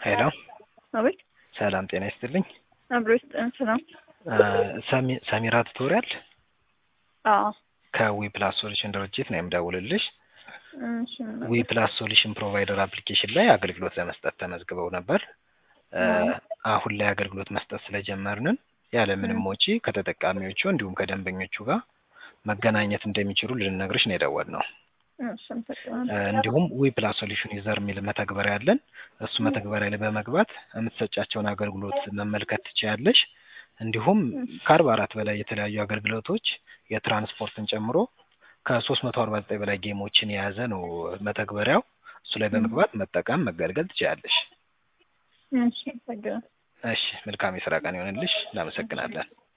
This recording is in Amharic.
ሄሎ አቤት ሰላም ጤና ይስጥልኝ። አብሮ ይስጥን። ሰላም። ሰሚ- ሰሚራ ቱቶሪያል አዎ ከዊ ፕላስ ሶሉሽን ድርጅት ነው የምደውልልሽ። እሺ ምን ዊ ፕላስ ሶሉሽን ፕሮቫይደር አፕሊኬሽን ላይ አገልግሎት ለመስጠት ተመዝግበው ነበር። አሁን ላይ አገልግሎት መስጠት ስለጀመርንን ያለምንም ወጪ ከተጠቃሚዎቹ እንዲሁም ከደንበኞቹ ጋር መገናኘት እንደሚችሉ ልንነግርሽ ነው የደወልነው። እሺ አመሰግናለሁ። እንዲሁም ዊ ፕላስ ሶሉሽን ዩዘር የሚል መተግበሪያ አለን። እሱ መተግበሪያ ላይ በመግባት የምትሰጫቸውን አገልግሎት መመልከት ትችያለሽ። እንዲሁም ከአርባ አራት በላይ የተለያዩ አገልግሎቶች የትራንስፖርትን ጨምሮ ከሶስት መቶ አርባ ዘጠኝ በላይ ጌሞችን የያዘ ነው መተግበሪያው። እሱ ላይ በመግባት መጠቀም መገልገል ትችያለሽ። እሺ አመሰግናለሁ። እሺ መልካም የስራ ቀን ይሆንልሽ። እናመሰግናለን።